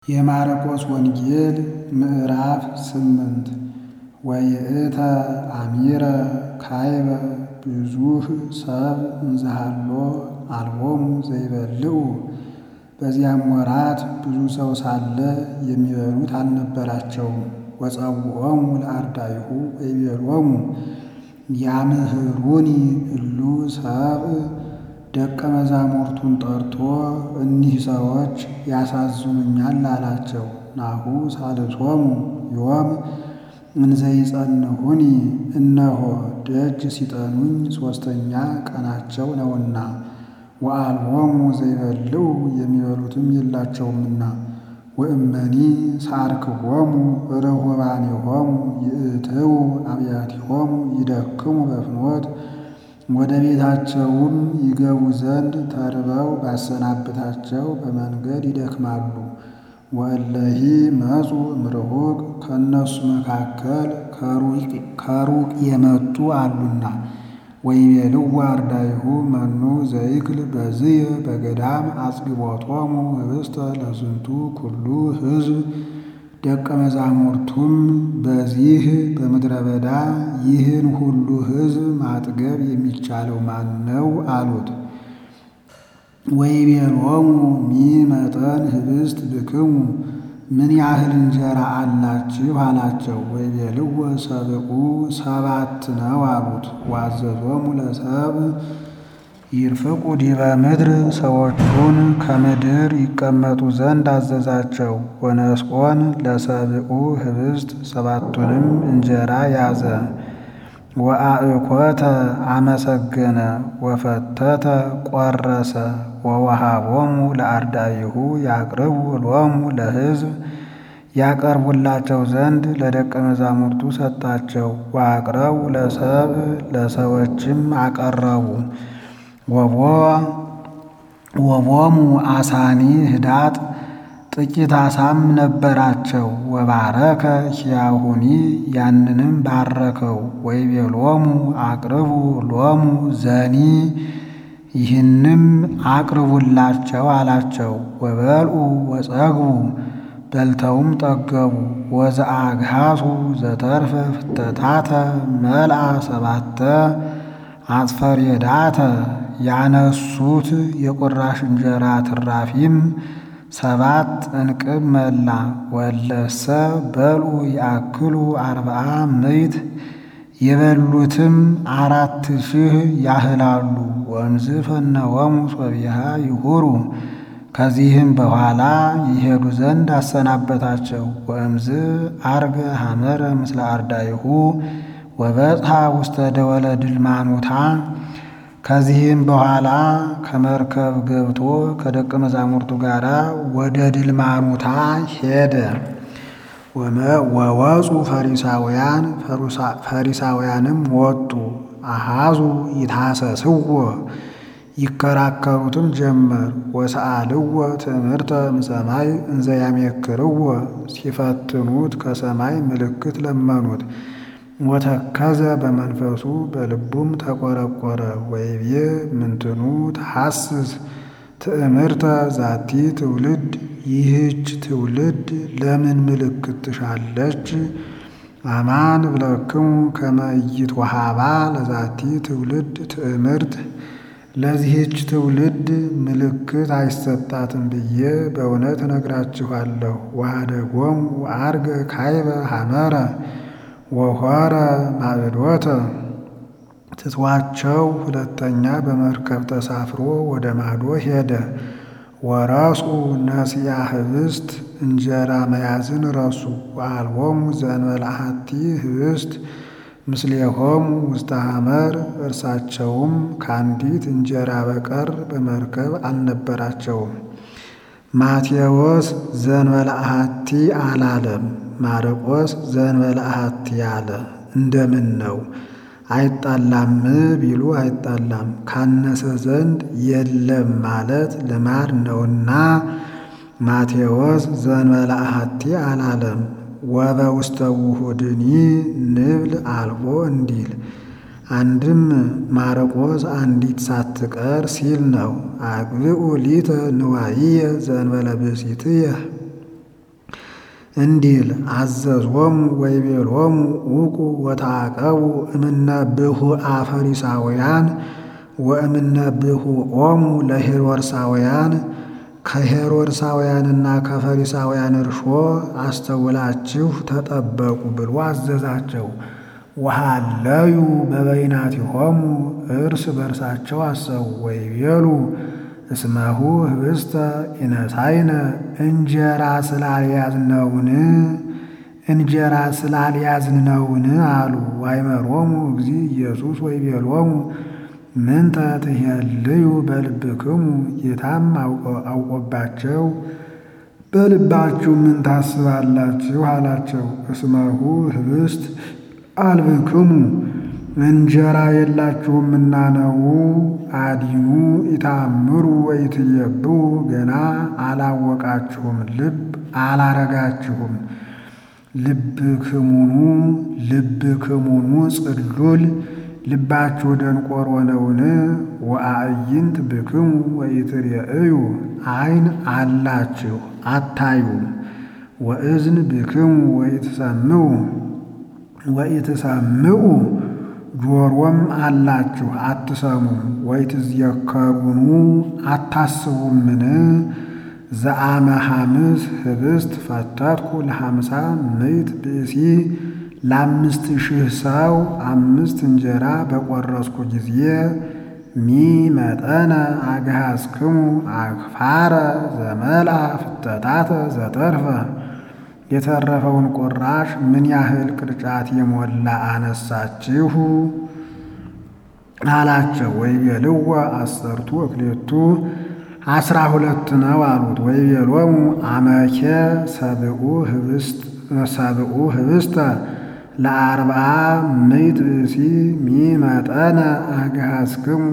የማርቆስ ወንጌል ምዕራፍ ስምንት ወይእተ አሚረ ካይበ ብዙኅ ሰብእ እንዘሃሎ አልቦሙ ዘይበልዑ። በዚያም ወራት ብዙ ሰው ሳለ የሚበሉት አልነበራቸውም። ወጸውዖሙ ለአርዳኢሁ ወይቤሎሙ ያምህሩኒ እሉ ሰብእ ደቀ መዛሙርቱን ጠርቶ እኒህ ሰዎች ያሳዝኑኛል አላቸው። ናሁ ሣልሶሙ ዮም እንዘ ይጸንዑኒ እነሆ ደጅ ሲጠኑኝ ሦስተኛ ቀናቸው ነውና። ወአልቦሙ ዘይበልዑ የሚበሉትም የላቸውምና። ወእመኒ ሣርክዎሙ ርሁባኔሆሙ ይእትዉ አብያቲሆሙ ይደክሙ በፍኖት ወደ ቤታቸውም ይገቡ ዘንድ ተርበው ባሰናብታቸው በመንገድ ይደክማሉ። ወእለሂ መጹ እምርሁቅ ከእነሱ መካከል ከሩቅ የመጡ አሉና። ወይቤልዎ አርዳኢሁ መኑ ዘይክል በዝየ በገዳም አጽግቦቶሙ ኅብስተ ለዝንቱ ኩሉ ሕዝብ። ደቀ መዛሙርቱም በዚህ በምድረ በዳ ይህን ሁሉ ሕዝብ ማጥገብ የሚቻለው ማን ነው? አሉት። ወይቤሎሙ ሚመጠን ኅብስት ብክሙ ምን ያህል እንጀራ አላችሁ? አላቸው። ወይቤልዎ ሰብዑ ሰባት ነው አሉት። ወአዘዞሙ ለሰብእ ይርፍቁ ዲበ ምድር ሰዎቹን ከምድር ይቀመጡ ዘንድ አዘዛቸው። ወነስኦን ለሰብዑ ኅብስት ሰባቱንም እንጀራ ያዘ። ወአእኮተ አመሰገነ ወፈተተ ቈረሰ ወወሃቦሙ ለአርዳኢሁ ያቅርቡ ሎሙ ለሕዝብ ያቀርቡላቸው ዘንድ ለደቀ መዛሙርቱ ሰጣቸው። ወአቅረቡ ለሰብእ ለሰዎችም አቀረቡ። ወቦሙ አሳኒ ህዳጥ ጥቂት አሳም ነበራቸው። ወባረከ ኪያሁኒ ያንንም ባረከው። ወይቤሎሙ አቅርቡ ሎሙ ዘኒ ይህንም አቅርቡላቸው አላቸው። ወበልዑ ወጸግቡ በልተውም ጠገቡ። ወዘአግሃሱ ዘተርፈ ፍተታተ መልአ ሰባተ አጽፈሬዳተ ያነሱት የቁራሽ እንጀራ ትራፊም ሰባት እንቅብ መላ። ወለሰ በልዑ ያክሉ አርብዓ ምዕት የበሉትም አራት ሺህ ያህላሉ። ወእምዝ ፈነወሙ ሶቢሃ ይሁሩ ከዚህም በኋላ ይሄዱ ዘንድ አሰናበታቸው። ወእምዝ አርገ ሐመረ ምስለ አርዳኢሁ ወበጽሐ ውስተ ደወለ ድልማኑታ ከዚህም በኋላ ከመርከብ ገብቶ ከደቀ መዛሙርቱ ጋር ወደ ድልማኑታ ሄደ። ወወፁ ፈሪሳውያን ፈሪሳውያንም ወጡ። አሃዙ ይታሰስዎ ይከራከሩትም ጀመር። ወሰአልዎ ትእምርተ እምሰማይ እንዘ ያሜክርዎ ሲፈትኑት ከሰማይ ምልክት ለመኑት። ወተከዘ በመንፈሱ በልቡም ተቆረቆረ። ወይቤ ምንትኑ ተሐስስ ትእምርተ ዛቲ ትውልድ ይህች ትውልድ ለምን ምልክት ትሻለች? አማን እብለክሙ ከመ ኢይትወሃባ ለዛቲ ትውልድ ትእምርት ለዚህች ትውልድ ምልክት አይሰጣትም ብዬ በእውነት እነግራችኋለሁ። ወኀደጎሙ ወዐርገ ካይበ ሐመረ ወሖረ ማዕዶተ ትቷቸው ሁለተኛ በመርከብ ተሳፍሮ ወደ ማዶ ሄደ። ወረስኡ ነሲያ ኅብስት እንጀራ መያዝን ረሱ። ወአልቦሙ ዘእንበለ አሐቲ ኅብስት ምስሌሆሙ ውስተ ሐመር እርሳቸውም ከአንዲት እንጀራ በቀር በመርከብ አልነበራቸውም። ማቴዎስ ዘእንበለ አሐቲ አላለም። ማርቆስ ዘእንበለ አሐቲ አለ። እንደምን ነው አይጣላም ቢሉ አይጣላም፣ ካነሰ ዘንድ የለም ማለት ልማድ ነውና ማቴዎስ ዘእንበለ አሐቲ አላለም። ወበውስተ ውሑድኒ ንብል አልቦ እንዲል አንድም ማርቆስ አንዲት ሳትቀር ሲል ነው። አግብኡ ሊተ ንዋይየ ዘእንበለ ብእሲትየ እንዲል አዘዞሙ ወይቤሎሙ ውቁ ወታቀቡ እምነ ብሁአ ፈሪሳውያን ወእምነ ብሁኦሙ ለሄሮድሳውያን ከሄሮድሳውያንና ከፈሪሳውያን እርሾ አስተውላችሁ ተጠበቁ ብሎ አዘዛቸው። ወሃለዩ በበይናቲሆሙ እርስ በርሳቸው አሰቡ ወይቤሉ እስመሁ ህብስተ ኢነሳይነ እንጀራ ስላልያዝነውን እንጀራ ስላልያዝነውን አሉ። ዋይመሮሙ እግዚ ኢየሱስ ወይቤሎሙ ምንተ ትሄልዩ በልብክሙ ጌታም አውቆባቸው በልባችሁ ምን ታስባላችሁ አላቸው። እስመሁ ህብስት አልብክሙ እንጀራ የላችሁምና ነው። አዲኑ ኢታምሩ ወይትየብኡ ገና አላወቃችሁም፣ ልብ አላረጋችሁም። ልብክሙኑ ልብክሙኑ ጽሉል ልባችሁ ደንቆሮ ነውን? ወአዕይንት ብክሙ ወኢትርእዩ ዓይን አላችሁ አታዩም። ወእዝን ብክሙ ወኢትሰምዑ ወኢትሰምዑ ጆሮም አላችሁ አትሰሙም። ወኢትዝየከሩኑ አታስቡምን? ዘአመ ሐምስ ህብስት ፈተትኩ ለሐምሳ ምዕት ብእሲ ለአምስት ሺህ ሰው አምስት እንጀራ በቆረስኩ ጊዜ ሚ መጠነ አግሃዝክሙ አክፋረ ዘመልአ ፍተታተ ዘተርፈ የተረፈውን ቁራሽ ምን ያህል ቅርጫት የሞላ አነሳችሁ አላቸው። ወይቤልዎ አሰርቱ እክሌቱ አስራ ሁለት ነው አሉት። ወይቤሎሙ አመኬ ሰብኡ ህብስት ሰብኡ ህብስተ ለአርብዓ ምዕት ብእሲ ሚመጠነ አግሃዝክሙ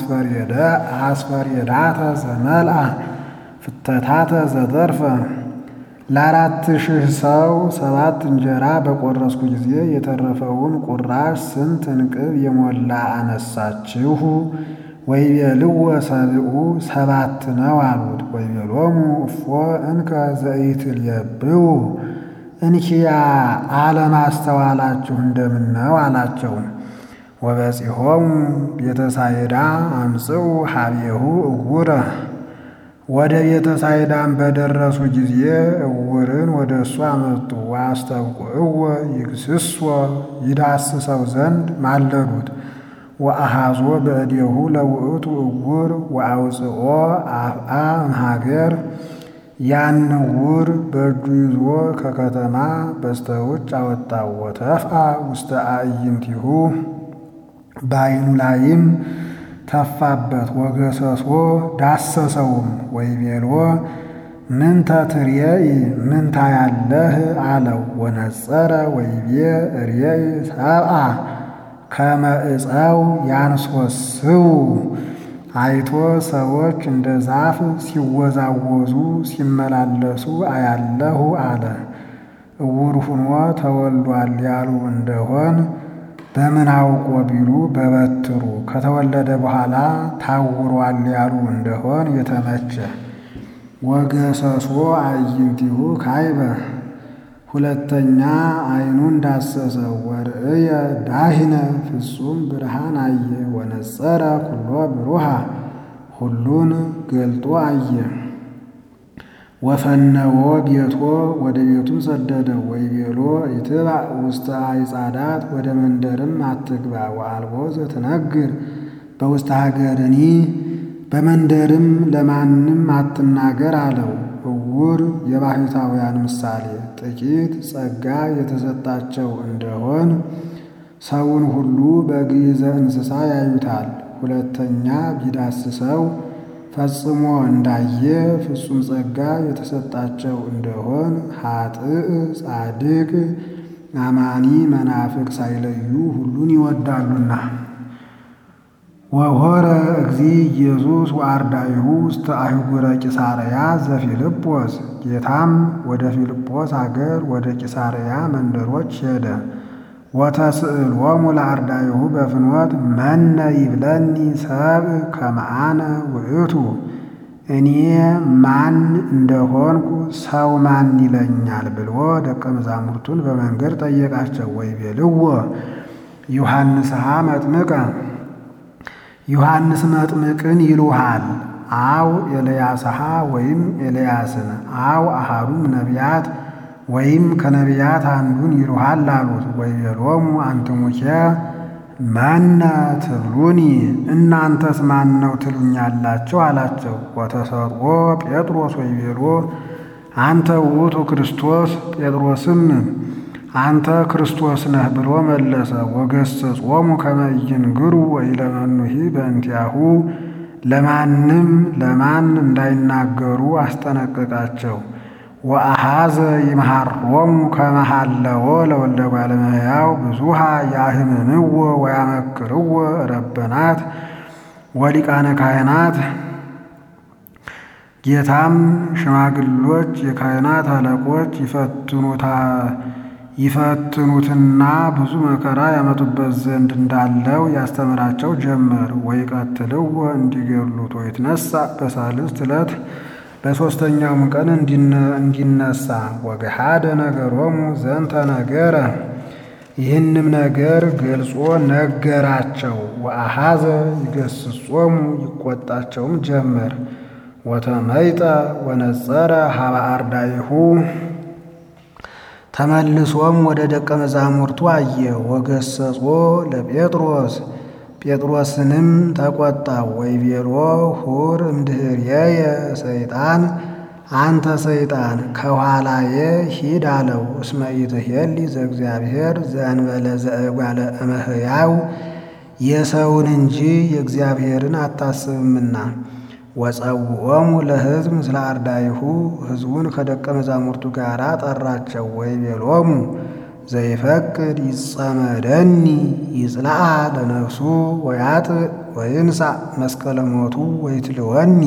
አስፈሬዳተ ዘመልአ ፍተታተ ዘተርፈ ለአራት ሺህ ሰው ሰባት እንጀራ በቆረስኩ ጊዜ የተረፈውን ቁራሽ ስንት እንቅብ የሞላ አነሳችሁ? ወይቤልዎ ሰብኡ ሰባት ነው አሉት። ወይቤሎሙ እፎ እንከ ዘኢትልየብኡ እንኪያ አለማስተዋላችሁ እንደምን ነው አላቸው። ወበጺሖሙ ቤተሳይዳ አምጽኡ ሀቤሁ እውረ ወደ ቤተሳይዳም በደረሱ ጊዜ እውርን ወደ እሱ አመጡ። ወአስተብቁዕዎ ይግስጾ ይዳስሰው ዘንድ ማለዱት። ወአሃዞ በእዴሁ ለውእቱ እውር ወአውፅኦ አፍአ እምሀገር ያን ዕውር በእጁ ይዞ ከከተማ በስተውጭ አወጣው። ወተፍአ ውስተ አዕይንቲሁ በዓይኑ ላይም ተፋበት። ወገሰሶ ዳሰሰውም። ወይቤሎ ምንተ ትርየኢ ምን ታያለህ አለው። ወነጸረ ወይቤ እርየኢ ሰብአ ከመ ዕፀው ያንሶስው አይቶ ሰዎች እንደ ዛፍ ሲወዛወዙ ሲመላለሱ አያለሁ አለ። እውር ሁኖ ተወልዷል ያሉ እንደሆን በምን አውቆ ቢሉ በበትሩ ከተወለደ በኋላ ታውሯል ያሉ እንደሆን የተመቸ ወገሰሶ አዕይንቲሁ ካይበ ሁለተኛ ዓይኑን ዳሰሰው። ወርእየ ዳሂነ ፍጹም ብርሃን አየ። ወነጸረ ኩሎ ብሩሃ ሁሉን ገልጦ አየ። ወፈነዎ ቤቶ ወደ ቤቱም ሰደደው። ወይቤሎ ይትባዕ ውስተ አይጻዳት ወደ መንደርም አትግባ። ወአልቦ ዘትነግር በውስተ ሀገርኒ በመንደርም ለማንም አትናገር አለው። እውር የባሕታውያን ምሳሌ ጥቂት ጸጋ የተሰጣቸው እንደሆን ሰውን ሁሉ በግዕዘ እንስሳ ያዩታል። ሁለተኛ ቢዳስሰው ፈጽሞ እንዳየ ፍጹም ጸጋ የተሰጣቸው እንደሆን ኃጥእ ጻድቅ፣ አማኒ መናፍቅ ሳይለዩ ሁሉን ይወዳሉና። ወሆረ እግዚ ኢየሱስ ወአርዳኢሁ ውስተ አህጉረ ቂሳርያ ዘፊልጶስ ጌታም ወደ ፊልጶስ አገር ወደ ቂሳርያ መንደሮች ሄደ። ወተስእሎሙ ለአርዳኢሁ በፍኖት መነ ይብለኒ ሰብእ ከመ አነ ውእቱ እኔ ማን እንደሆንኩ ሰው ማን ይለኛል ብሎ ደቀ መዛሙርቱን በመንገድ ጠየቃቸው። ወይቤልዎ ዮሐንስሃ መጥምቀ ዮሐንስ መጥምቅን ይሉሃል አው ኤልያስሃ ወይም ኤልያስን አው አሃዱም ነቢያት ወይም ከነቢያት አንዱን ይሉሃል አሉት። ወይቤሎሙ አንትሙኬ ማነ ትብሉኒ እናንተስ ማን ነው ትሉኛላችሁ? አላቸው። ወተሰጥኦ ጴጥሮስ ወይቤሎ አንተ ውእቱ ክርስቶስ ጴጥሮስም አንተ ክርስቶስ ነህ ብሎ መለሰ። ወገሰጾሙ ከመ ኢይንግሩ ወኢለመኑሂ በእንቲአሁ ለማንም ለማን እንዳይናገሩ አስጠነቀቃቸው። ወአሃዘ ይምሃሮሙ ከመ ሀለወ ለወልደ እጓለ እመሕያው ብዙሃ ያህምምዎ ወያመክርዎ ረበናት ወሊቃነ ካህናት። ጌታም ሽማግሎች የካህናት አለቆች ይፈትኑትና ብዙ መከራ ያመጡበት ዘንድ እንዳለው ያስተምራቸው ጀመር። ወይቀትልዎ እንዲገሉት ወይትነሣ በሳልስት ዕለት በሦስተኛውም ቀን እንዲነሳ ወገሃደ ነገሮሙ ዘንተ ነገረ ይህንም ነገር ገልጾ ነገራቸው። ወአሃዘ ይገስጾሙ ይቆጣቸውም ጀመር። ወተመይጠ ወነጸረ ሀበ አርዳይሁ ተመልሶም ወደ ደቀ መዛሙርቱ አየ። ወገሰጾ ለጴጥሮስ ጴጥሮስንም ተቆጣው። ወይቤሎ ሁር እምድኅሬየ ሰይጣን አንተ ሰይጣን ከኋላዬ ሂድ አለው። እስመ ኢትሄሊ ዘእግዚአብሔር ዘእንበለ ዘእጓለ እመሕያው የሰውን እንጂ የእግዚአብሔርን አታስብምና። ወጸውዖሙ ለሕዝብ ምስለ አርዳይሁ ሕዝቡን ከደቀ መዛሙርቱ ጋር ጠራቸው። ወይቤሎሙ ዘይፈቅድ ይጸመደኒ ይጽልዓ ለነፍሱ ወያጥእ ወይንሣእ መስቀለ ሞቱ ወይትልወኒ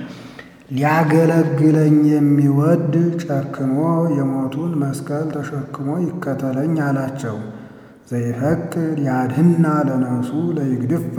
ሊያገለግለኝ የሚወድ ጨክኖ የሞቱን መስቀል ተሸክሞ ይከተለኝ አላቸው። ዘይፈቅድ ያድህና ለነፍሱ ለይግድፋ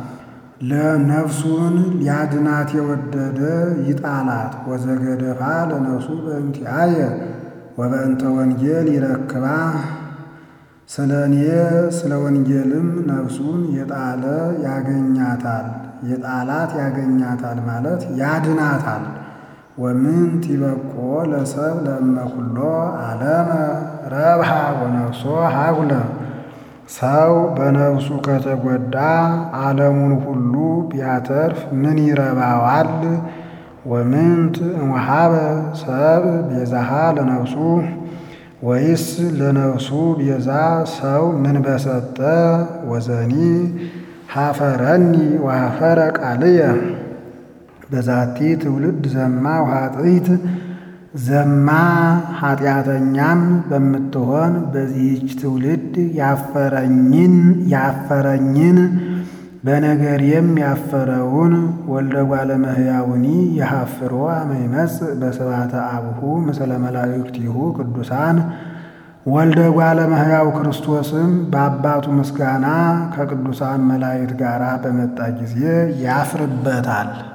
ለነፍሱን ሊያድናት የወደደ ይጣላት። ወዘገደፋ ለነፍሱ በእንቲአየ ወበእንተ ወንጌል ይረክባ ስለ እኔ ስለ ወንጌልም ነፍሱን የጣለ ያገኛታል የጣላት ያገኛታል ማለት ያድናታል። ወምንት ይበቆ ለሰብ ለእመ ኩሎ ዓለመ ረብሃ ወነፍሶ ሀጉለ ሰው በነፍሱ ከተጎዳ ዓለሙን ሁሉ ቢያተርፍ ምን ይረባዋል? ወምንት እምወሀበ ሰብ ቤዛሃ ለነፍሱ ወይስ ለነፍሱ ቤዛ ሰው ምን በሰጠ? ወዘኒ ሀፈረኒ ወሀፈረ ቃልየ በዛቲ ትውልድ ዘማ ውሃጥይት ዘማ ኃጢአተኛም በምትሆን በዚህች ትውልድ ያፈረኝን ያፈረኝን በነገሬም ያፈረውን ወልደ እጓለ እመሕያውኒ የሐፍሮ አመ ይመጽእ በስብሐተ አቡሁ ምስለ መላእክቲሁ ቅዱሳን ወልደ እጓለ እመሕያው ክርስቶስም በአባቱ ምስጋና ከቅዱሳን መላእክት ጋር በመጣ ጊዜ ያፍርበታል።